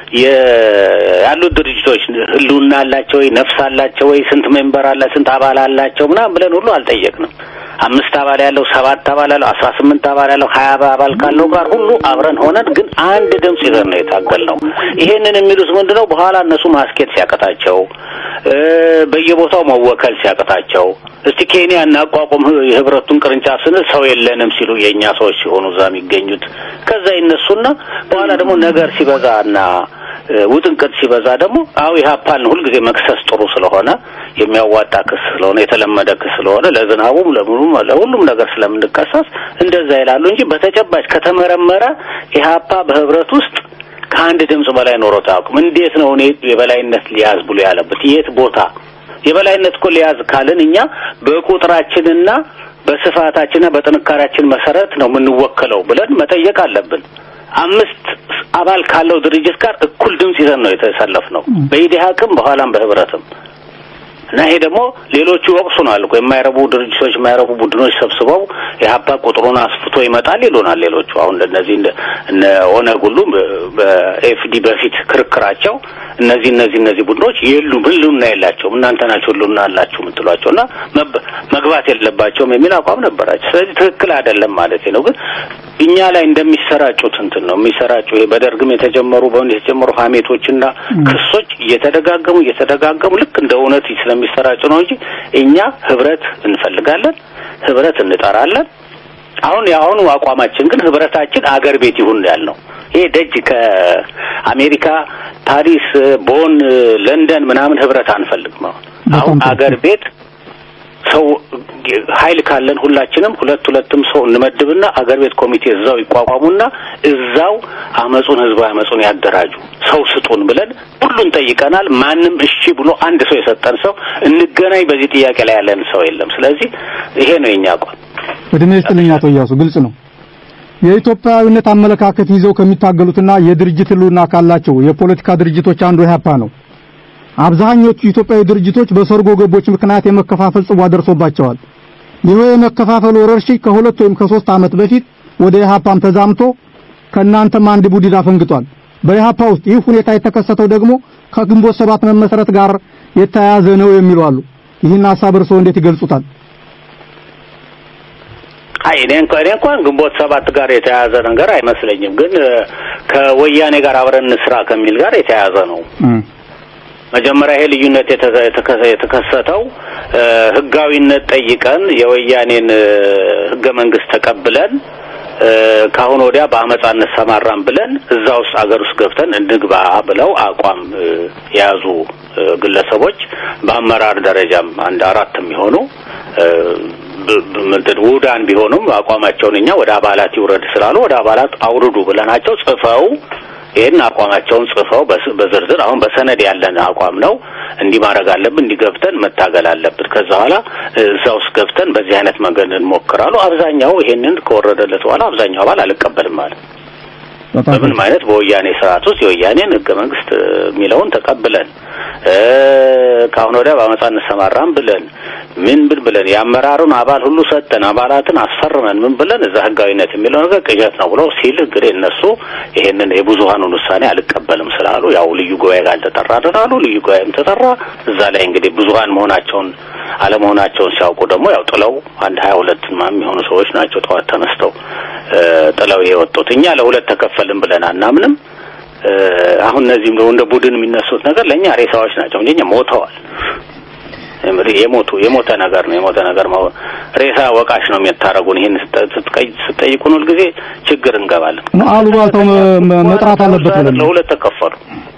Speaker 1: ያሉት ድርጅቶች ህልውና አላቸው ወይ ነፍስ አላቸው ወይ ስንት ሜምበር አለ ስንት አባል አላቸው ምናምን ብለን ሁሉ አልጠየቅንም። አምስት አባል ያለው ሰባት አባል ያለው አስራ ስምንት አባል ያለው ሀያ አባል ካለው ጋር ሁሉ አብረን ሆነን ግን አንድ ድምጽ ይዘን ነው የታገል ነው። ይሄንን የሚሉት ምንድነው በኋላ እነሱ ማስኬት ሲያቀታቸው በየቦታው መወከል ሲያቅታቸው እስቲ ኬንያ እናቋቁም የህብረቱን ቅርንጫፍ ስንል ሰው የለንም ሲሉ የእኛ ሰዎች ሲሆኑ እዛ የሚገኙት ከዛ ይነሱና በኋላ ደግሞ ነገር ሲበዛና ውጥንቅጥ ሲበዛ ደግሞ አው ኢህአፓን ሁልጊዜ መክሰስ ጥሩ ስለሆነ የሚያዋጣ ክስ ስለሆነ የተለመደ ክስ ስለሆነ ለዝናቡም ለምኑም ለሁሉም ነገር ስለምንከሰስ እንደዛ ይላሉ እንጂ በተጨባጭ ከተመረመረ ኢህአፓ በህብረት ውስጥ ከአንድ ድምጽ በላይ ኖሮት አያውቅም። እንዴት ነው እኔ የበላይነት ሊያዝ ብሎ ያለበት የት ቦታ የበላይነት እኮ ሊያዝ ካልን እኛ በቁጥራችንና በስፋታችንና በጥንካሬያችን መሰረት ነው የምንወከለው ብለን መጠየቅ አለብን። አምስት አባል ካለው ድርጅት ጋር እኩል ድምጽ ይዘን ነው የተሰለፍነው በኢዲሃቅም በኋላም በህብረትም እና ይሄ ደግሞ ሌሎቹ ይወቅሱናል እኮ የማይረቡ ድርጅቶች የማይረቡ ቡድኖች ሰብስበው የሀፓ ቁጥሩን አስፍቶ ይመጣል ይሉናል። ሌሎቹ አሁን እነዚህ እነ ኦነግ ሁሉ በኤፍዲ በፊት ክርክራቸው እነዚህ እነዚህ እነዚህ ቡድኖች የሉም ህልውና የላቸውም እናንተ ናቸው ህልውና አላችሁ የምትሏቸው እና መግባት የለባቸውም የሚል አቋም ነበራቸው። ስለዚህ ትክክል አይደለም ማለት ነው። ግን እኛ ላይ እንደሚሰራጩት እንትን ነው የሚሰራጩ ይሄ በደርግም የተጀመሩ በወንድ የተጀመሩ ሀሜቶችና ክሶች እየተደጋገሙ እየተደጋገሙ ልክ እንደ እውነት ስለሚሰራጩ ነው እንጂ እኛ ህብረት እንፈልጋለን፣ ህብረት እንጠራለን። አሁን የአሁኑ አቋማችን ግን ህብረታችን አገር ቤት ይሁን ያልነው ይሄ ደጅ ከአሜሪካ ፓሪስ፣ ቦን፣ ለንደን ምናምን ህብረት አንፈልግም። አሁን አሁን አገር ቤት ሰው ኃይል ካለን ሁላችንም ሁለት ሁለትም ሰው እንመድብና አገር ቤት ኮሚቴ እዛው ይቋቋሙና እዛው አመጹን ህዝባዊ አመጹን ያደራጁ ሰው ስጡን ብለን ሁሉን ጠይቀናል። ማንም እሺ ብሎ አንድ ሰው የሰጠን ሰው እንገናኝ በዚህ ጥያቄ ላይ ያለን ሰው የለም። ስለዚህ ይሄ ነው የኛ አቋም።
Speaker 2: እድሜ ይስጥልኝ አቶ እያሱ፣ ግልጽ ነው። የኢትዮጵያዊነት አመለካከት ይዘው ከሚታገሉትና የድርጅት ህልውና ካላቸው የፖለቲካ ድርጅቶች አንዱ ኢህአፓ ነው። አብዛኞቹ ኢትዮጵያዊ ድርጅቶች በሰርጎ ገቦች ምክንያት የመከፋፈል ጽዋ ደርሶባቸዋል። ይህ የመከፋፈል ወረርሽኝ ከሁለት ወይም ከሶስት ዓመት በፊት ወደ ኢህአፓም ተዛምቶ ከእናንተም አንድ ቡድን አፈንግጧል። በኢህአፓ ውስጥ ይህ ሁኔታ የተከሰተው ደግሞ ከግንቦት ሰባት መመስረት ጋር የተያያዘ ነው የሚሉ አሉ። ይህን ሀሳብ እርስዎ እንዴት ይገልጹታል?
Speaker 1: አይ እኔ እንኳን እኔ እንኳን ግንቦት ሰባት ጋር የተያያዘ ነገር አይመስለኝም። ግን ከወያኔ ጋር አብረን እንስራ ከሚል ጋር የተያያዘ ነው። መጀመሪያ ይሄ ልዩነት የተከሰተው ህጋዊነት ጠይቀን የወያኔን ህገ መንግስት ተቀብለን ከአሁን ወዲያ በአመፃ እንሰማራን ብለን እዛ ውስጥ አገር ውስጥ ገብተን እንግባ ብለው አቋም የያዙ ግለሰቦች በአመራር ደረጃም አንድ አራት የሚሆኑ ምንድን ውዳን ቢሆኑም አቋማቸውን እኛ ወደ አባላት ይውረድ ስላሉ ወደ አባላት አውርዱ ብለናቸው ጽፈው ይህን አቋማቸውን ጽፈው በዝርዝር አሁን በሰነድ ያለን አቋም ነው። እንዲህ ማድረግ አለብን፣ እንዲህ ገብተን መታገል አለብን። ከዛ በኋላ እዛ ውስጥ ገብተን በዚህ አይነት መንገድ እንሞክራሉ። አብዛኛው ይሄንን ከወረደለት በኋላ አብዛኛው አባል አልቀበልም ማለት በምንም አይነት በወያኔ ስርዓት ውስጥ የወያኔን ህገ መንግስት የሚለውን ተቀብለን ከአሁን ወዲያ በአመፃ እንሰማራም ብለን ምን ብል ብለን የአመራሩን አባል ሁሉ ሰጠን አባላትን አስፈርመን ምን ብለን እዛ ህጋዊነት የሚለው ነገር ቅዠት ነው ብሎ ሲል እንግዲህ እነሱ ይሄንን የብዙሀኑን ውሳኔ አልቀበልም ስላሉ ያው ልዩ ጉባኤ ጋር ተጠራ አደራሉ። ልዩ ጉባኤም ተጠራ። እዛ ላይ እንግዲህ ብዙሀን መሆናቸውን አለመሆናቸውን ሲያውቁ ደግሞ ያው ጥለው አንድ ሀያ ሁለት የሚሆኑ ሰዎች ናቸው ጠዋት ተነስተው ጥለው የወጡት። እኛ ለሁለት ተከፈልን ብለን አናምንም። አሁን እነዚህም እንደ ቡድን የሚነሱት ነገር ለእኛ ሬሳዎች ናቸው እንጂ እኛ ሞተዋል። የሞቱ የሞተ ነገር ነው። የሞተ ነገር ሬሳ ወቃሽ ነው የሚያታረጉን። ይሄን ስትጠይቁን ሁልጊዜ ችግር እንገባለን።
Speaker 2: አሉባልታው መጥራት አለበት ብለን
Speaker 1: ለሁለት ተከፈሉ።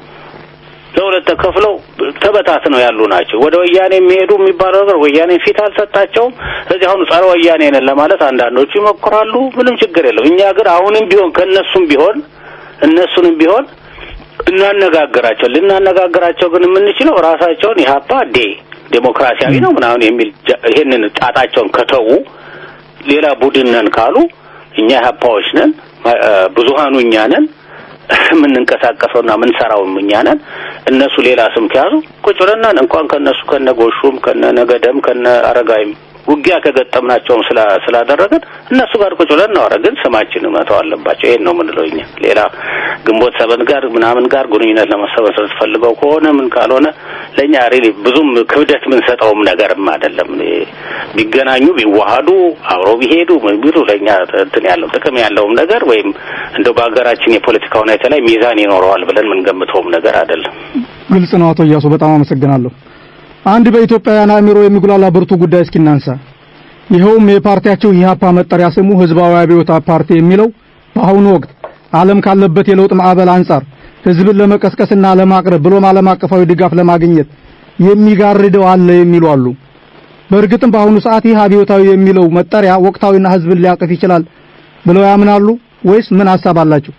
Speaker 1: ለሁለት ተከፍለው ተበታትነው ያሉ ናቸው። ወደ ወያኔ የሚሄዱ የሚባለው ነገር ወያኔ ፊት አልሰጣቸውም። ስለዚህ አሁን ጸረ ወያኔ ነን ለማለት አንዳንዶቹ ይሞክራሉ። ምንም ችግር የለም። እኛ ግን አሁንም ቢሆን ከእነሱም ቢሆን እነሱንም ቢሆን እናነጋግራቸው ልናነጋግራቸው ግን የምንችለው ራሳቸውን ኢህአፓ ዴ ዴሞክራሲያዊ ነው ምናምን የሚል ይሄንን ጣጣቸውን ከተዉ ሌላ ቡድን ነን ካሉ እኛ ኢህአፓዎች ነን፣ ብዙሃኑ እኛ ነን፣ የምንንቀሳቀሰውና የምንሰራውም እኛ ነን። እነሱ ሌላ ስም ከያዙ ቁጭ ብለናል እንኳን ከነሱ ከነ ጎሹም ከነ ነገደም ከነ አረጋይም ውጊያ ከገጠምናቸውም ስላደረግን እነሱ ጋር ቁጭ ብለን እናወራ። ግን ስማችንን መተው አለባቸው። ይሄን ነው የምንለው እኛ። ሌላ ግንቦት ሰበን ጋር ምናምን ጋር ግንኙነት ለመሰበሰብ ፈልገው ከሆነ ምን ካልሆነ ለእኛ ሪሊ ብዙም ክብደት የምንሰጠውም ነገርም አይደለም። ቢገናኙ ቢዋሃዱ አብረው ቢሄዱ ምን ቢሉ ለእኛ እንትን ያለው ጥቅም ያለውም ነገር ወይም እንደው በሀገራችን የፖለቲካ ሁኔታ ላይ ሚዛን ይኖረዋል ብለን የምንገምተውም ነገር አይደለም።
Speaker 2: ግልጽ ነው። አቶ እያሱ በጣም አመሰግናለሁ። አንድ በኢትዮጵያውያን አእምሮ የሚጉላላ ብርቱ ጉዳይ እስኪ እናንሳ። ይኸውም የፓርቲያቸው ኢህአፓ መጠሪያ ስሙ ህዝባዊ አብዮታዊ ፓርቲ የሚለው በአሁኑ ወቅት ዓለም ካለበት የለውጥ ማዕበል አንጻር ህዝብን ለመቀስቀስና ለማቅረብ ብሎም ዓለም አቀፋዊ ድጋፍ ለማግኘት የሚጋርደው አለ የሚሉ አሉ። በእርግጥም በአሁኑ ሰዓት ይህ አብዮታዊ የሚለው መጠሪያ ወቅታዊና ህዝብን ሊያቅፍ ይችላል ብለው ያምናሉ ወይስ ምን ሐሳብ አላቸው?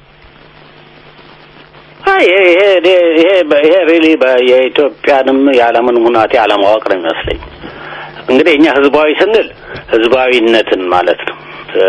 Speaker 1: አይ ይሄ ይሄ ይሄ ሪሊ የኢትዮጵያንም የዓለምን ሁናቴ አለማወቅ ነው የሚመስለኝ። እንግዲህ እኛ ህዝባዊ ስንል ህዝባዊነትን ማለት ነው።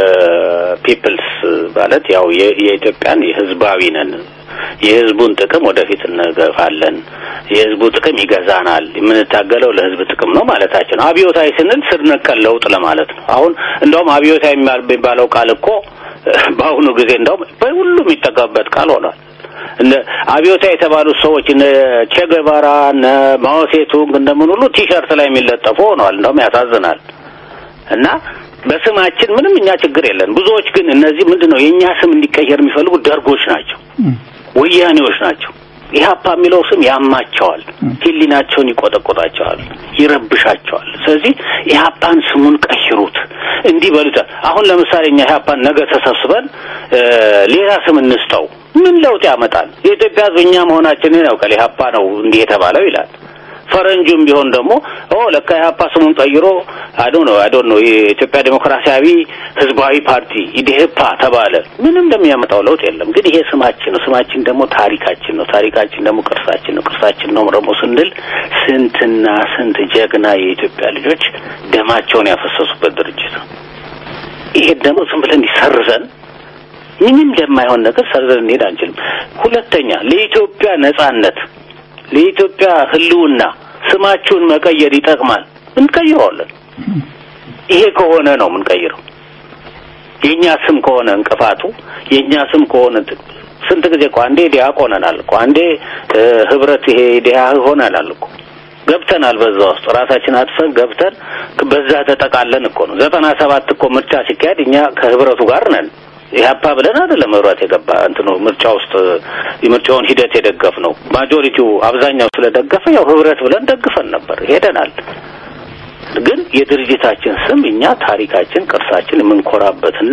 Speaker 1: ፒፕልስ ማለት ያው የኢትዮጵያን የህዝባዊ ነን። የህዝቡን ጥቅም ወደፊት እንገፋለን። የህዝቡ ጥቅም ይገዛናል። የምንታገለው ለህዝብ ጥቅም ነው ማለታችን ነው። አብዮታዊ ስንል ስር ነቀል ለውጥ ለማለት ነው። አሁን እንደውም አብዮታዊ የሚባለው ቃል እኮ በአሁኑ ጊዜ እንደውም በሁሉም የሚጠቀምበት ቃል ሆኗል። እነ አብዮታ የተባሉት ሰዎች እነ ቼገቫራ እነ ማኦሴቱንግ እንደምን ሁሉ ቲሸርት ላይ የሚለጠፉ ሆነዋል። እንደውም ያሳዝናል። እና በስማችን ምንም እኛ ችግር የለን። ብዙዎች ግን እነዚህ ምንድን ነው የእኛ ስም እንዲቀየር የሚፈልጉ ደርጎች ናቸው፣ ወያኔዎች ናቸው። ኢህአፓ የሚለው ስም ያማቸዋል፣ ህሊናቸውን ይቆጠቆጣቸዋል፣ ይረብሻቸዋል። ስለዚህ ኢህአፓን ስሙን ቀይሩት እንዲህ በሉታል። አሁን ለምሳሌ እኛ ኢህአፓን ነገ ተሰብስበን ሌላ ስም እንስጠው ምን ለውጥ ያመጣል? የኢትዮጵያ ህዝብ እኛ መሆናችንን ያውቃል። ኢህአፓ ነው እንዲህ የተባለው ይላል። ፈረንጁም ቢሆን ደግሞ ኦ ለካ ኢህአፓ ስሙን ቀይሮ አዶ ነው አዶ ነው የኢትዮጵያ ዴሞክራሲያዊ ህዝባዊ ፓርቲ ኢዴህፓ ተባለ። ምንም እንደሚያመጣው ለውጥ የለም። ግን ይሄ ስማችን ነው። ስማችን ደግሞ ታሪካችን ነው። ታሪካችን ደግሞ ቅርሳችን ነው። ቅርሳችን ነው ደግሞ ስንል ስንትና ስንት ጀግና የኢትዮጵያ ልጆች ደማቸውን ያፈሰሱበት ድርጅት ነው። ይሄ ደግሞ ዝም ብለን ይሰርዘን ምንም ለማይሆን ነገር ሰርዘን እንሄድ አንችልም። ሁለተኛ ለኢትዮጵያ ነጻነት፣ ለኢትዮጵያ ህልውና ስማችሁን መቀየር ይጠቅማል። እንቀይረዋለን። ይሄ ከሆነ ነው የምንቀይረው። የኛ ስም ከሆነ እንቅፋቱ የኛ ስም ከሆነ ስንት ጊዜ እኮ አንዴ ዲያቆ ሆነናል እኮ አንዴ ህብረት ይሄ ዲያ ሆነናል እኮ ገብተናል። በዛ ውስጥ ራሳችን አጥፈን ገብተን በዛ ተጠቃለን እኮ ነው። ዘጠና ሰባት እኮ ምርጫ ሲካሄድ እኛ ከህብረቱ ጋር ነን። ኢህአፓ ብለን አይደለም ህብረት የገባ እንትኑ ምርጫ ውስጥ የምርጫውን ሂደት የደገፍ ነው። ማጆሪቲው አብዛኛው ስለደገፈ ያው ህብረት ብለን ደግፈን ነበር ሄደናል። ግን የድርጅታችን ስም እኛ ታሪካችን፣ ቅርሳችን የምንኮራበትና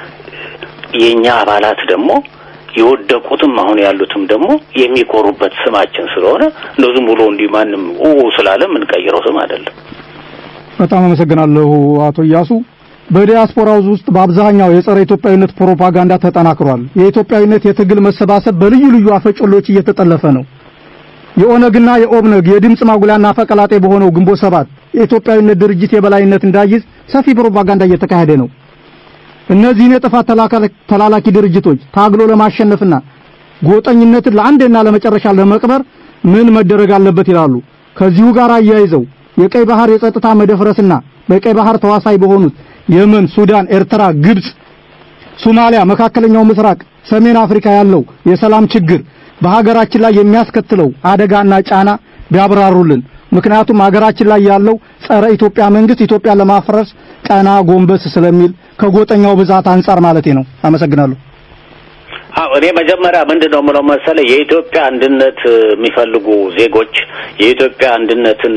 Speaker 1: የኛ አባላት ደግሞ የወደቁትም አሁን ያሉትም ደግሞ የሚኮሩበት ስማችን ስለሆነ እንደው ዝም ብሎ እንዲህ ማንም ኡ ስላለ የምንቀይረው ስም አይደለም።
Speaker 2: በጣም አመሰግናለሁ አቶ እያሱ። በዲያስፖራው ውስጥ በአብዛኛው የጸረ ኢትዮጵያዊነት ፕሮፓጋንዳ ተጠናክሯል። የኢትዮጵያዊነት የትግል መሰባሰብ በልዩ ልዩ አፈጮሎች እየተጠለፈ ነው። የኦነግና የኦብነግ የድምፅ ማጉላና አፈቀላጤ በሆነው ግንቦት ሰባት የኢትዮጵያዊነት ድርጅት የበላይነት እንዳይዝ ሰፊ ፕሮፓጋንዳ እየተካሄደ ነው። እነዚህን የጥፋት ተላላኪ ድርጅቶች ታግሎ ለማሸነፍና ጎጠኝነትን ለአንዴና ለመጨረሻ ለመቅበር ምን መደረግ አለበት ይላሉ። ከዚሁ ጋር አያይዘው የቀይ ባህር የጸጥታ መደፍረስና በቀይ ባህር ተዋሳይ በሆኑት የመን፣ ሱዳን፣ ኤርትራ፣ ግብጽ፣ ሶማሊያ፣ መካከለኛው ምስራቅ፣ ሰሜን አፍሪካ ያለው የሰላም ችግር በሀገራችን ላይ የሚያስከትለው አደጋና ጫና ቢያብራሩልን። ምክንያቱም ሀገራችን ላይ ያለው ጸረ ኢትዮጵያ መንግስት ኢትዮጵያ ለማፍረስ ቀና ጎንበስ ስለሚል ከጎጠኛው ብዛት አንጻር ማለቴ ነው። አመሰግናለሁ።
Speaker 1: አዎ እኔ መጀመሪያ ምንድን ነው የምለው መሰለህ የኢትዮጵያ አንድነት የሚፈልጉ ዜጎች የኢትዮጵያ አንድነትን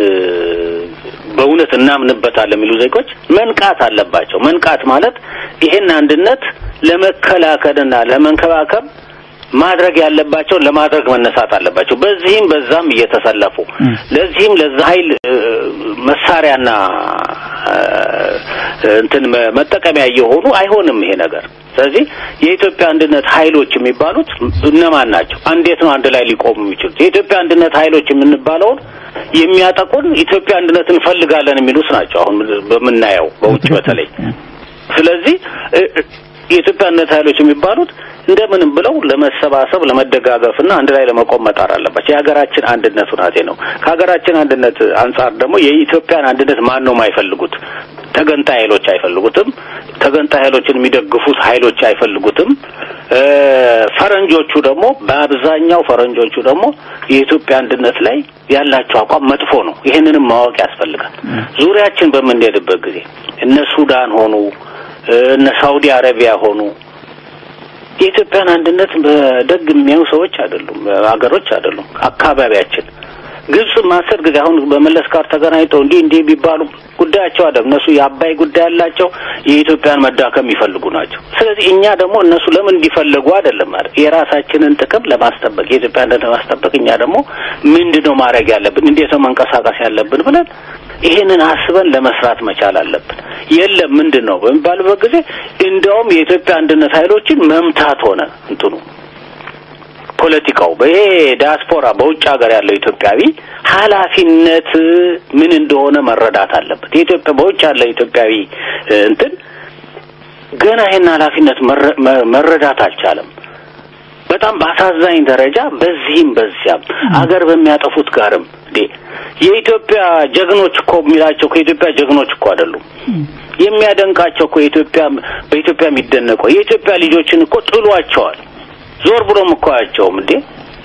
Speaker 1: በእውነት እናምንበታለን የሚሉ ዜጎች መንቃት አለባቸው። መንቃት ማለት ይሄን አንድነት ለመከላከልና ለመንከባከብ ማድረግ ያለባቸውን ለማድረግ መነሳት አለባቸው። በዚህም በዛም እየተሰለፉ ለዚህም ለዛ ኃይል መሳሪያና እንትን መጠቀሚያ እየሆኑ አይሆንም ይሄ ነገር። ስለዚህ የኢትዮጵያ አንድነት ኃይሎች የሚባሉት እነማን ናቸው? እንዴት ነው አንድ ላይ ሊቆሙ የሚችሉት? የኢትዮጵያ አንድነት ኃይሎች የምንባለውን የሚያጠቁን ኢትዮጵያ አንድነት እንፈልጋለን የሚሉት ናቸው። አሁን በምናየው በውጭ በተለይ ስለዚህ የኢትዮጵያ አንድነት ኃይሎች የሚባሉት እንደምንም ብለው ለመሰባሰብ ለመደጋገፍና አንድ ላይ ለመቆም መጣር አለባቸው። የሀገራችን አንድነት ሁናቴ ነው። ከሀገራችን አንድነት አንጻር ደግሞ የኢትዮጵያን አንድነት ማን ነው የማይፈልጉት? ተገንጣይ ኃይሎች አይፈልጉትም። ተገንጣይ ኃይሎችን የሚደግፉት ኃይሎች አይፈልጉትም። ፈረንጆቹ ደግሞ በአብዛኛው ፈረንጆቹ ደግሞ የኢትዮጵያ አንድነት ላይ ያላቸው አቋም መጥፎ ነው። ይህንንም ማወቅ ያስፈልጋል። ዙሪያችን በምንሄድበት ጊዜ እነ ሱዳን ሆኑ እነ ሳውዲ አረቢያ ሆኑ የኢትዮጵያን አንድነት በደግ የሚያዩ ሰዎች አይደሉም፣ ሀገሮች አይደሉም። አካባቢያችን ግብጽ ማሰር ጊዜ አሁን በመለስ ጋር ተገናኝተው እንዲህ እንዲህ ቢባሉ ጉዳያቸው አይደለም። እነሱ የአባይ ጉዳይ ያላቸው የኢትዮጵያን መዳከም የሚፈልጉ ናቸው። ስለዚህ እኛ ደግሞ እነሱ ለምን እንዲፈልጉ አይደለም ማለት የራሳችንን ጥቅም ለማስጠበቅ የኢትዮጵያ አንድነት ለማስጠበቅ እኛ ደግሞ ምንድን ነው ማድረግ ያለብን፣ እንዴት ነው መንቀሳቀስ ያለብን ብለን ይህንን አስበን ለመስራት መቻል አለብን። የለም ምንድን ነው በሚባልበት ጊዜ እንዲያውም የኢትዮጵያ አንድነት ኃይሎችን መምታት ሆነ እንትኑ ፖለቲካው ይሄ ዲያስፖራ በውጭ ሀገር ያለው ኢትዮጵያዊ ኃላፊነት ምን እንደሆነ መረዳት አለበት። የኢትዮጵያ በውጭ ያለው ኢትዮጵያዊ እንትን ገና ይሄን ኃላፊነት መረዳት አልቻለም። በጣም በአሳዛኝ ደረጃ በዚህም በዚያም አገር በሚያጠፉት ጋርም እንዴ የኢትዮጵያ ጀግኖች እኮ የሚላቸው ከኢትዮጵያ ጀግኖች እኮ አይደሉም። የሚያደንቃቸው እኮ የኢትዮጵያ በኢትዮጵያ የሚደነቀው የኢትዮጵያ ልጆችን እኮ ጥሏቸዋል። ዞር ብሎም እኮ አያቸውም እንዴ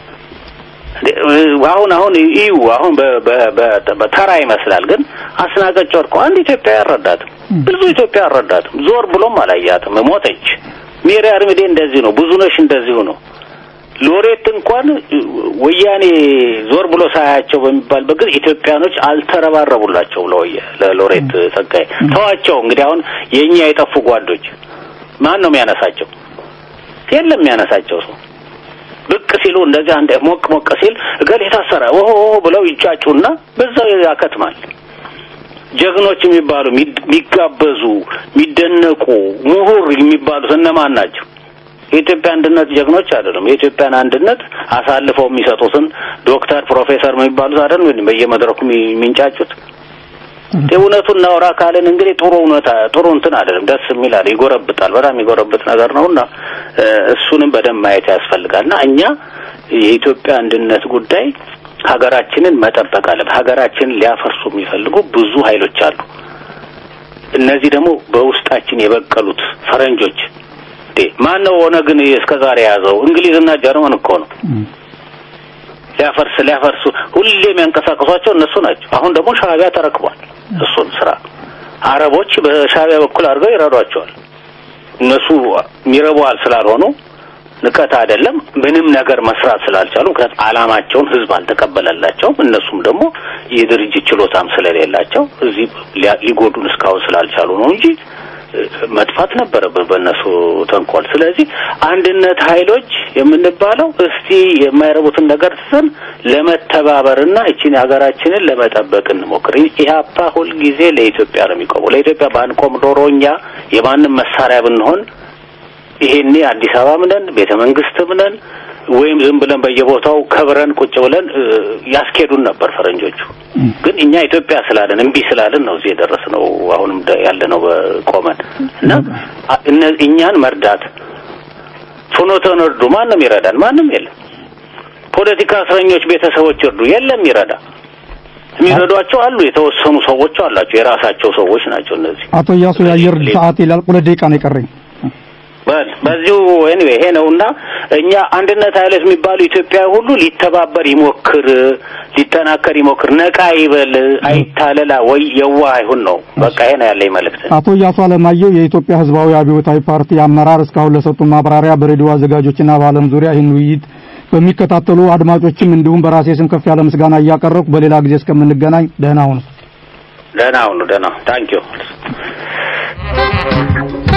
Speaker 1: አሁን አሁን እዩ አሁን በተራ ይመስላል፣ ግን አስናቀጭ ወርቆ አንድ ኢትዮጵያ ያረዳትም ብዙ ኢትዮጵያ ያረዳትም ዞር ብሎም አላያትም። ሞተች። ሜሪ አርሚዴ እንደዚህ ነው። ብዙነሽ እንደዚሁ ነው። ሎሬት እንኳን ወያኔ ዞር ብሎ ሳያቸው በሚባልበት ጊዜ ኢትዮጵያኖች አልተረባረቡላቸው ለወያ ለሎሬት ጸጋዬ ተዋቸው። እንግዲህ አሁን የእኛ የጠፉ ጓዶች ማን ነው የሚያነሳቸው? የለም የሚያነሳቸው ሰው ብቅ ሲሉ እንደዚህ አንድ ሞቅ ሞቅ ሲል እገሌ የታሰረ ኦሆ ብለው ይጫጩና በዛው ያከትማል። ጀግኖች የሚባሉ የሚጋበዙ የሚደነቁ ምሁር የሚባሉት እነማን ናቸው? የኢትዮጵያ አንድነት ጀግኖች አይደሉም። የኢትዮጵያን አንድነት አሳልፈው የሚሰጡትን ዶክተር ፕሮፌሰር የሚባሉት አይደሉም በየመድረኩ የሚንጫጩት። እውነቱን እናውራ ካልን እንግዲህ ጥሩ እውነታ ጥሩ እንትን አይደለም፣ ደስ የሚል አለ፣ ይጎረብጣል። በጣም የሚጎረብጥ ነገር ነውና እሱንም በደንብ ማየት ያስፈልጋል። እና እኛ የኢትዮጵያ አንድነት ጉዳይ ሀገራችንን መጠበቅ አለብን። ሀገራችንን ሊያፈርሱ የሚፈልጉ ብዙ ኃይሎች አሉ። እነዚህ ደግሞ በውስጣችን የበቀሉት ፈረንጆች ማን ነው ኦነግን እስከ ዛሬ የያዘው? እንግሊዝና ጀርመን እኮ ነው። ሊያፈርስ ሊያፈርሱ ሁሌ የሚያንቀሳቀሷቸው እነሱ ናቸው። አሁን ደግሞ ሻዕቢያ ተረክቧል እሱን ስራ። አረቦች በሻዕቢያ በኩል አድርገው ይረዷቸዋል። እነሱ የሚረቧል ስላልሆኑ ንቀት አይደለም፣ ምንም ነገር መስራት ስላልቻሉ፣ ምክንያቱም አላማቸውን ህዝብ አልተቀበለላቸውም። እነሱም ደግሞ የድርጅት ችሎታም ስለሌላቸው እዚህ ሊጎዱን እስካሁን ስላልቻሉ ነው እንጂ መጥፋት ነበረብን በእነሱ ተንኮል። ስለዚህ አንድነት ኃይሎች የምንባለው እስቲ የማይረቡትን ነገር ትተን ለመተባበርና እቺን ሀገራችንን ለመጠበቅ እንሞክር። ኢህአፓ ሁልጊዜ ለኢትዮጵያ ነው የሚቆመው። ለኢትዮጵያ ባንቆም ዶሮ እኛ የማንም መሳሪያ ብንሆን ይሄኔ አዲስ አበባም ነን ቤተ መንግስትም ነን ወይም ዝም ብለን በየቦታው ከብረን ቁጭ ብለን ያስኬዱን ነበር ፈረንጆቹ። ግን እኛ ኢትዮጵያ ስላለን እምቢ ስላለን ነው እዚህ የደረስነው። አሁንም ያለነው ቆመን እና እኛን መርዳት ፍኖተን እርዱ። ማንም ይረዳን ማንም የለም። ፖለቲካ እስረኞች ቤተሰቦች እርዱ። የለም ይረዳ የሚረዷቸው አሉ። የተወሰኑ ሰዎች አላቸው። የራሳቸው ሰዎች ናቸው እነዚህ።
Speaker 2: አቶ እያሱ የአየር ሰዓት ይላል። ሁለት ደቂቃ ነው የቀረኝ።
Speaker 1: በል በዚሁ ኤኒዌይ ይሄ ነውና እኛ አንድነት ኃይሎች የሚባሉ ኢትዮጵያ ሁሉ ሊተባበር ይሞክር፣ ሊጠናከር ይሞክር፣ ነቃ ይበል፣ አይታለላ ወይ የዋ አይሁን ነው። በቃ ይሄ ነው ያለኝ መልእክት።
Speaker 2: አቶ እያሱ አለማየሁ የኢትዮጵያ ሕዝባዊ አብዮታዊ ፓርቲ አመራር እስካሁን ለሰጡ ማብራሪያ በሬዲዮ አዘጋጆችና በዓለም ዙሪያ ይህን ውይይት በሚከታተሉ አድማጮችም እንዲሁም በራሴ ስም ከፍ ያለ ምስጋና እያቀረብኩ በሌላ ጊዜ እስከምንገናኝ ደህና ሁኑ።
Speaker 1: ደህና ሁኑ። ደህና ታንኪዩ